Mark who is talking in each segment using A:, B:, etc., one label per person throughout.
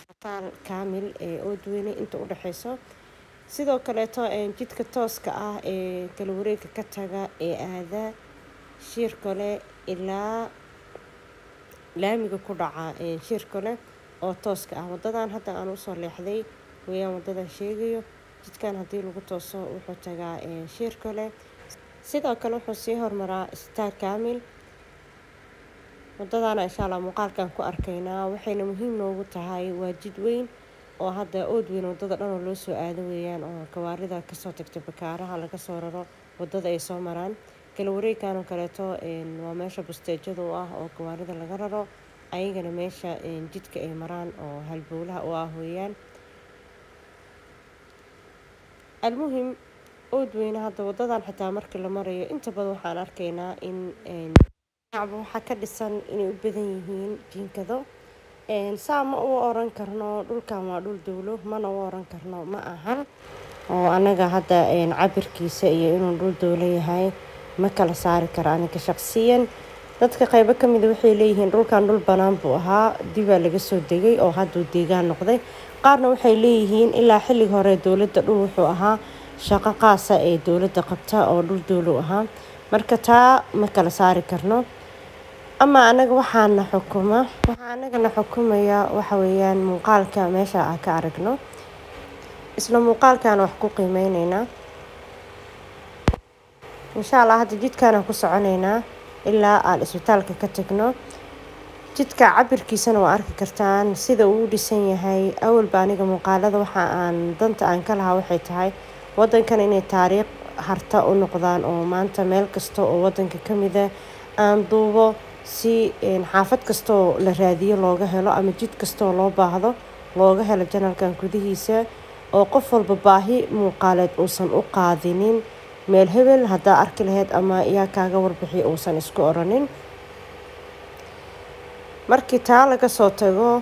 A: taal kaamil ee oodweyne inta u dhexeyso sidoo kaleeto jidka tooska ah ee kala wareega ka taga ee aada shiirkole ilaa laamiga ku dhaca shiirkole oo tooska ah wadadan hadda aan usoo leexday weyaan wadadan sheegayo jidkan haddii lagu tooso wuxuu tagaa shiirkole sidoo kale wuxuu sii hormaraa star kaamil wadadana insha allah muuqaalkan ku arkaynaa waxayna muhiim noogu tahay waa jid weyn oo hadda oodweyn wadada dhan oo loo soo aado weeyaan oo gawaarida kasoo tagta bakaaraha laga soo raro wadada ay soo maraan kala wareegkan oo kaleeto waa meesha busteejada u ah oo gawaarida laga raro ayagana meesha jidka ay maraan oo halbowlaha u ah weeyaan almuhim oodweyne hadda wadadan xitaa markii la marayo inta badan waxaan arkaynaa in shacba waxaa ka dhisan inay u badan yihiin jiinkado saa ma u oran karno dhulkan waa dhul dowlo mana u oran karno ma ahan oo anaga hadda cabirkiisa iyo inuu dhul dowlo yahay ma kala saari karo aniga shaqsiyan dadka qaybo kamida waxay leeyihiin dhulkan dhul banaan buu ahaa dibaa laga soo degay oo hadduu deegaan noqday qaarna waxay leeyihiin ilaa xilliga hore dowladda dhul wuxuu ahaa shaqo qaasa ee dowladda qabta oo dhul dowlo ahaa marka taa ma kala saari karno ama anaga waxaana xukuma waxaa anagana xukumaya waxa weeyaan muuqaalka meesha aan ka aragno isla muuqaalkaana wax ku qiimeyneynaa insha allah hadda jidkaanaan ku soconeynaa ilaa aan isbitaalka ka tagno jidka cabirkiisana waa arki kartaan sida uu u dhisan yahay awalba aniga muuqaalada waxa aan danta aan ka lahaa waxay tahay wadankan inay taariikh harta u noqdaan oo maanta meel kasta oo wadanka kamida aan duubo si xaafad kastaoo la raadiyo looga helo ama jid kastaoo loo baahdo looga helo janalkan gudihiisa oo qof walba baahi muuqaaleed uusan u qaadinin meel hebel haddaa arki lahayd ama yaa kaaga warbixi uusan isku oranin markii taa laga soo tago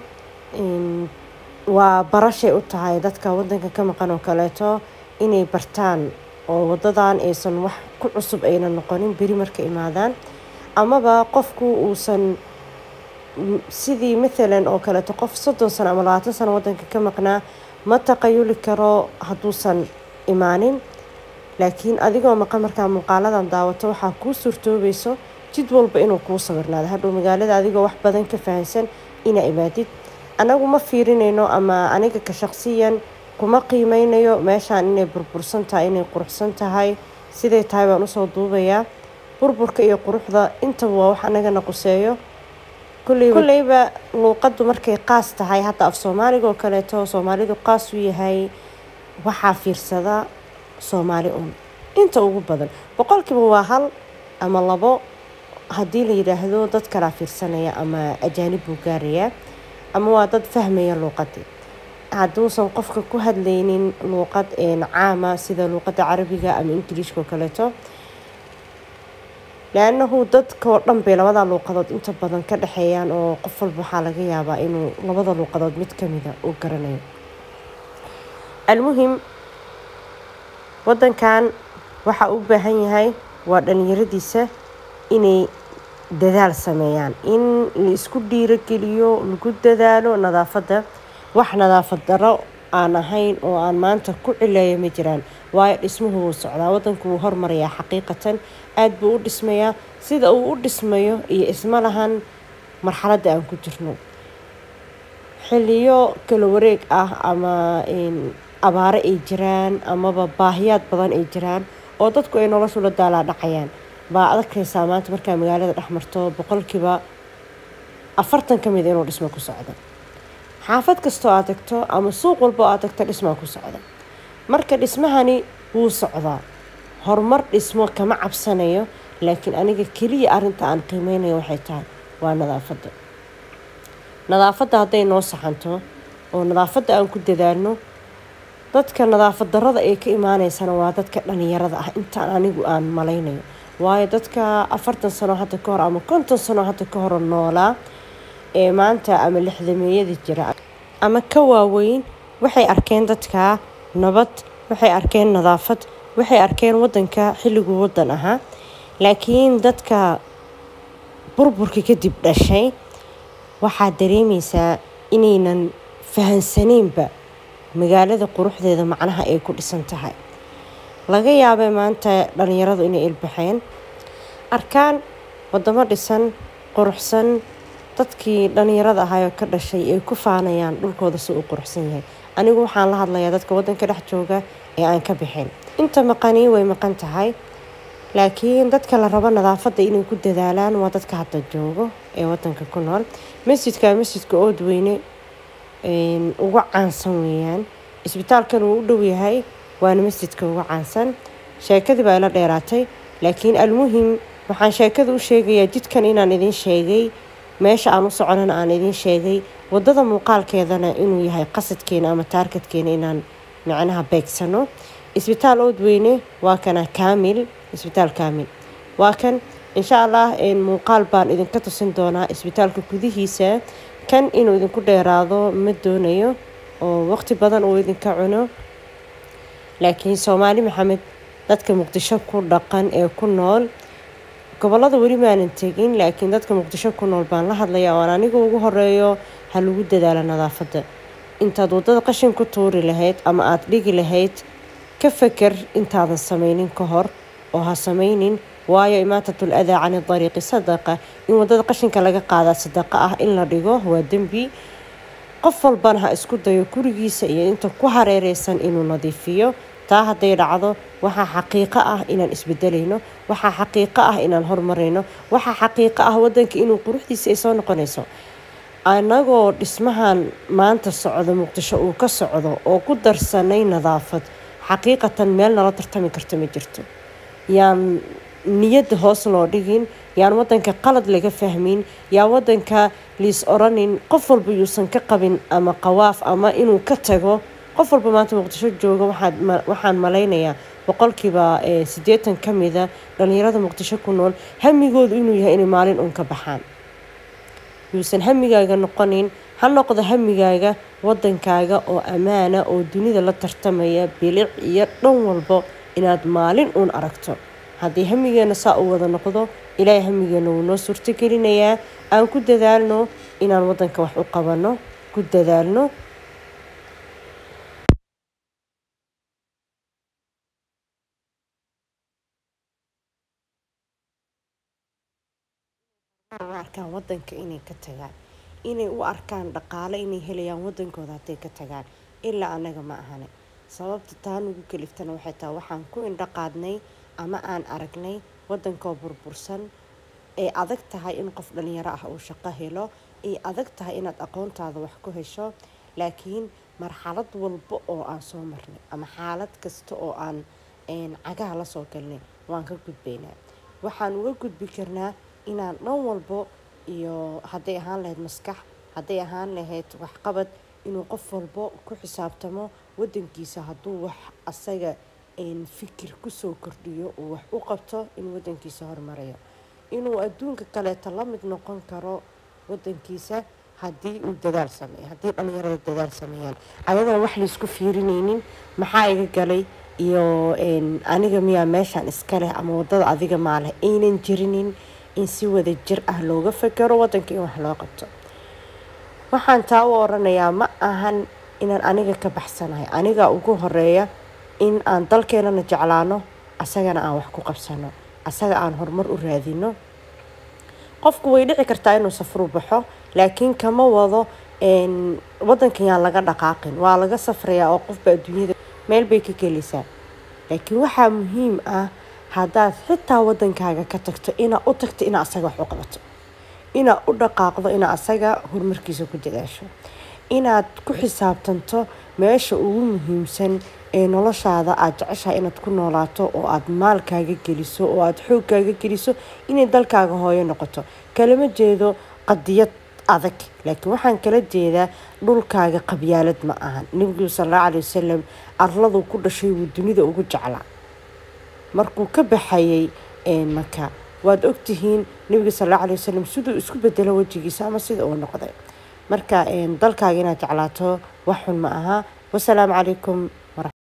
A: waa barashay u tahay dadka wadanka ka maqan oo kaleeto inay bartaan oo wadadan aysan wax ku cusub ayna noqonin beri marka imaadaan amaba qofku uusan sidii mathalan oo kaleeto qof soddon sano ama labaatan sano wadanka ka maqnaa ma taqayuli karo hadduusan imaanin laakiin adigoo maqan markaa muuqaaladan daawato waxaa kuu suurtoobayso jid walba inuu kuu sawirnaado hadhow magaalada adigoo wax badan ka fahansan inaa imaadid anagu ma fiirinayno ama aniga ka shaqsiyan kuma qiimeynayo meeshaan inay burbursan tahay inay quruxsan tahay siday tahay baan usoo duubayaa burburka iyo quruxda intaba waa wax anagana quseeyo kulleyba luuqadu markay qaas tahay hadda af soomaaliga oo kaleeto soomaalidu qaas u yahay waxaa fiirsada soomaali un inta ugu badan boqolkiiba waa hal ama labo haddii la yidhaahdo dad kalaa fiirsanaya ama ajaanib buu gaarayaa ama waa dad fahmaya luuqadii hadduusan qofka ku hadlaynin luuqad caama sida luuqadda carabiga ama ingiliishka oo kaleeto le-annahu dadkao dhan bay labada luuqadood inta badan ka dhexeeyaan oo qof walba waxaa laga yaabaa inuu labada luuqadood mid kamida uu garanayo almuhim wadankan waxaa u baahan yahay waa dhalinyaradiisa inay dadaal sameeyaan in la isku dhiirogeliyo lagu dadaalo nadaafadda wax nadaafad daro aan ahayn oo aan maanta ku cileeya ma jiraan waayo dhismuhu wuu socdaa wadanku wuu hormarayaa xaqiiqatan aada buu u dhismayaa sida uu u dhismayo iyo isma lahan marxaladda aan ku jirno xiliyo kala wareeg ah ama abaaro ay jiraan amaba baahiyaad badan ay jiraan oo dadku ay noloshu la daalaa dhacayaan baa adagkaysaa maanta markaa magaalada dhex marto boqolkiiba afartan ka mid inuu dhismo ku socdo xaafad kastoo aad tagto ama suuq walba oo aad tagto dhismaa ku socda marka dhismahani wuu socdaa horumar dhismo kama cabsanayo laakiin aniga keliya arinta aan qiimeynayo waxay tahay waa nadaafadda nadaafadda hadday noo saxanto oo nadaafadda aan ku dadaalno dadka nadaafad darada ay ka imaaneysana waa dadka dhalinyarada ah intaan anigu aan malaynayo waayo dadka afartan sano hadda ka hor ama konton sano hadda ka hor noolaa ee maanta ama lixdameeyada jira ama ka waaweyn waxay arkeen dadka nabad waxay arkeen nadaafad waxay arkeen wadanka xilliguu wadan ahaa laakiin dadka burburka kadib dhashay waxaad dareemeysaa inaynan fahansaniinba magaalada quruxdeeda macnaha ay ku dhisan tahay laga yaabay maanta dhalinyaradu inay ilbaxeen arkaan wadamo dhisan quruxsan dadkii dhalinyarada ahaayoo ka dhashay ay ku faanayaan dhulkooda si uu quruxsan yahay anigu waxaan la hadlayaa dadka waddanka dhex jooga ee aan ka bixin inta maqanii way maqan tahay laakiin dadka la rabo nadaafadda inay ku dadaalaan waa dadka hadda joogo ee wadanka ku nool masjidka masjidka oodweyne ugu caansan weeyaan isbitaalkan uu u dhow yahay waana masjidka ugu caansan sheekadii baa ila dheeraatay laakiin almuhim waxaan sheekada u sheegayaa jidkan inaan idin sheegay meesha aan u soconana aan idin sheegay wadada muuqaalkeedana inuu yahay qasadkeena ama taarkadkeena inaan macnaha beegsano isbitaal oodweyne waa kana kaamil isbitaal kaamil waa kan insha allah muuqaal baan idinka tusin doonaa isbitaalka gudihiisa kan inuu idinku dheeraado ma doonayo oo waqti badan uu idinka cuno laakiin soomaali maxamed dadka muqdisho ku dhaqan ee ku nool gobolada weli maanan tegin laakiin dadka muqdisho ku nool baan la hadlaya oan aniga ugu horeeyo ha lagu dadaalo nadaafadda intaad waddada qashin ku tuuri lahayd ama aada dhigi lahayd ka feker intaadan sameynin ka hor oo ha sameynin waayo imaatatul adaa cani dariiqi sadaqa in waddada qashinka laga qaadaa sadaqa ah in la dhigo waa dembi qof walbana ha isku dayo gurigiisa iyo inta ku hareereysan inuu nadiifiyo taa hadday dhacdo waxaa xaqiiqo ah inaan isbedelayno waxaa xaqiiqo ah inaan horumarayno waxaa xaqiiqo ah wadanka inuu quruxdiisa ay soo noqonayso anagoo dhismahan maanta socdo muqdisho uu ka socdo oo ku darsanay nadaafad xaqiiqatan meel nala tartami karta ma jirto yaan niyadda hoos loo dhigin yaan wadanka qalad laga fahmin yaa wadanka liis oranin qof walba yuusan ka qabin ama qawaaf ama inuu ka tago qof walba maanta muqdisho jooga waxaan malaynayaa boqolkiiba siddeetan ka mida dhalinyarada muqdisho ku nool hamigoodu inuu yahay inay maalin uun ka baxaan yuusan hamigaaga noqonin ha noqdo hamigaaga wadankaaga oo ammaana oo dunida la tartamaya bilic iyo dhan walbo inaad maalin uun aragto haddii hamigeena saa u wada noqdo ilaahay hamigeena wuu noo suurtogelinayaa aan ku dadaalno inaan wadanka wax u qabanno ku dadaalno u arkaan wadanka inay ka tagaan inay u arkaan dhaqaale inay helayaan wadankooda hadday ka tagaan ilaa anaga ma ahane sababta taa nugu kaliftana waxay tahay waxaan ku indhaqaadnay ama aan aragnay wadankoo burbursan ay adag tahay in qof dhalinyaro ah uu shaqo helo ay adag tahay inaad aqoontaada wax ku hesho laakiin marxalad walba oo aan soo marnay ama xaalad kasta oo aan cagaha la soo galnay waan ka gudbaynaa waxaan uga gudbi karnaa inaan dhan walbo iyo hadday ahaan lahayd maskax hadday ahaan lahayd waxqabad inuu qof walbo ku xisaabtamo wadankiisa hadduu wax asaga fikir kusoo kordhiyo uu wax u qabto inuu wadankiisa hormarayo inuu adduunka kaleeto la mid noqon karo wadankiisa haddii uu dadaal sameeyo haddii dhalinyarada dadaal sameeyaan ayadoon wax laysku fiirinaynin maxaa iga galay iyo aniga miyaa meeshaan iska leh ama wadada adiga maa leh aynan jirinin in si wada jir ah looga fakero wadanka in wax loo qabto waxaan taa u oranayaa ma ahan inaan aniga ka baxsanahay aniga ugu horeeya in aan dalkeenana jeclaano asagana aan wax ku qabsano asaga aan horumar u raadino qofku way dhici kartaa inuu safru baxo laakiin kama wado wadankan yaan laga dhaqaaqin waa laga safrayaa oo qofba adduunyada meel bay ka gelaysaa laakiin waxaa muhiim ah haddaad xitaa wadankaaga ka tagto inaa u tagto inaa asaga wax u qabato inaad u dhaqaaqdo inaa asaga horumarkiisa ku dadaasho inaad ku xisaabtanto meesha ugu muhiimsan ee noloshaada aada jeceshahay inaad ku noolaato oo aada maalkaaga geliso oo aada xoogkaaga geliso inay dalkaaga hooyo noqoto kalama jeedo qadiyad adag laakiin waxaan kala jeedaa dhulkaaga qabyaalad ma ahan nebigu salalla calai wasalam arladuu ku dhashay wuu dunida ugu jeclaa markuu ka baxayay maka waad ogtihiin nebiga sal alla alay wasalam siduu isku bedelo wejigiisa ama sida uu noqday marka dalkaaga inaad jeclaato wax xun ma aha wasalaamu calaykum